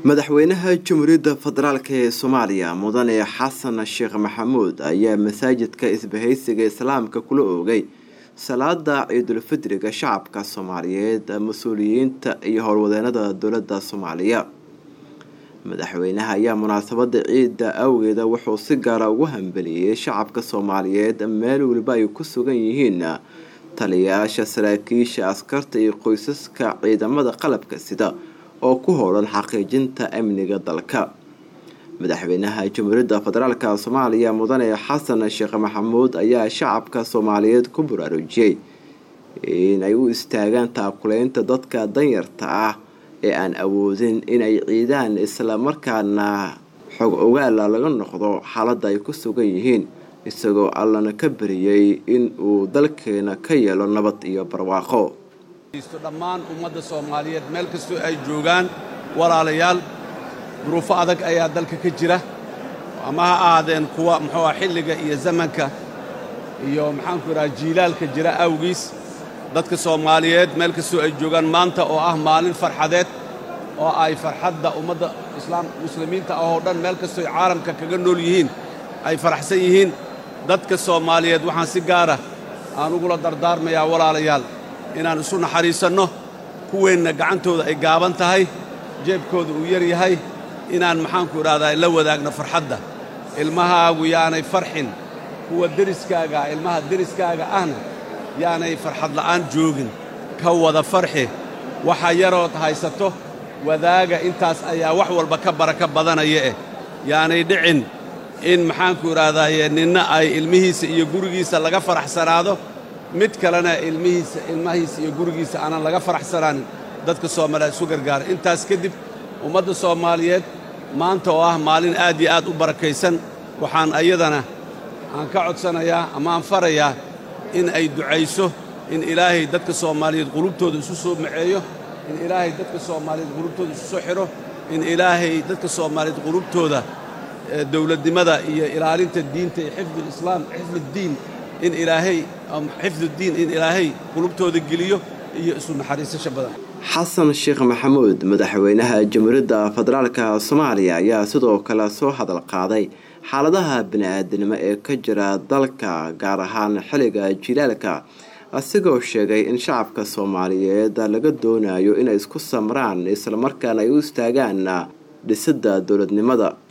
madaxweynaha jamhuuriyadda federaalk ee soomaaliya mudane xasan sheekh maxamuud ayaa masaajidka isbahaysiga islaamka kula oogay salaada ciidulfidriga shacabka soomaaliyeed mas-uuliyiinta iyo howlwadeenada dowladda soomaaliya madaxweynaha ayaa munaasabada ciidda awgeeda wuxuu si gaara ugu hambeliyey shacabka soomaaliyeed meel weliba ay ku sugan yihiin taliyayaasha saraakiisha askarta iyo qoysaska ciidamada qalabka sida oo ku howlan xaqiijinta amniga dalka madaxweynaha jamhuuriyadda federaalk soomaaliya mudane xasan sheekh maxamuud ayaa shacabka soomaaliyeed ku baraarujiyey inay u istaagaan taakuleynta dadka danyarta ah ee aan awoodin inay ciidaan islamarkaana xog ogaala laga noqdo xaaladda ay ku sugan yihiin isagoo allana ka bariyey in uu dalkeena ka yeelo nabad iyo barwaaqo dhammaan ummadda soomaaliyeed meel kastoo ay joogaan walaalayaal duruufo adag ayaa dalka ka jira ama ha ahaadeen kuwa muxuu ah xilliga iyo zamanka iyo maxaanku idhaha jiilaalka jira awgiis dadka soomaaliyeed meel kastoo ay joogaan maanta oo ah maalin farxadeed oo ay farxadda ummadda islaam muslimiinta ah oo dhan meel kastoo ay caalamka kaga nool yihiin ay faraxsan yihiin dadka soomaaliyeed waxaan si gaara aan ugula dardaarmayaa walaalayaal inaan isu naxariisanno kuweenna gacantooda ay gaaban tahay jeebkooda uu yar yahay inaan maxaanku idhahdaa la wadaagno farxadda ilmahaagu yaanay farxin kuwa deriskaaga ilmaha deriskaaga ahna yaanay farxad la'aan joogin ka wada farxi waxa yarood haysato wadaaga intaas ayaa wax walba ka baraka badanaya eh yaanay dhicin in maxaanku idhahdaaye ninna ay ilmihiisa iyo gurigiisa laga faraxsanaado mid kalena ilmihiisa ilmahiisa iyo gurigiisa aanan laga faraxsanaanin dadka soomaaliyeed isu gargaara intaas kadib ummadda soomaaliyeed maanta oo ah maalin aad iyo aad u barakaysan waxaan ayadana aan ka codsanayaa ama aan farayaa in ay ducayso in ilaahay dadka soomaaliyeed qulubtooda isu soo maceeyo in ilaahay dadka soomaaliyeed qulubtooda isu soo xidho in ilaahay dadka soomaaliyeed qulubtooda dowladnimada iyo ilaalinta diinta iyo xifdulislaam xifduddiin in ilaahay xifduddiin in ilaahay qulubtooda geliyo iyo isu naxariisasha badan xasan sheekh maxamuud madaxweynaha jamhuuriyadda federaalk soomaaliya ayaa sidoo kale soo hadal qaaday xaaladaha bini-aadinimo ee ka jira dalka gaar ahaan xilliga jilaalka asigoo sheegay in shacabka soomaaliyeed laga doonayo inay isku samraan islamarkaana ay u istaagaan dhisidda dowladnimada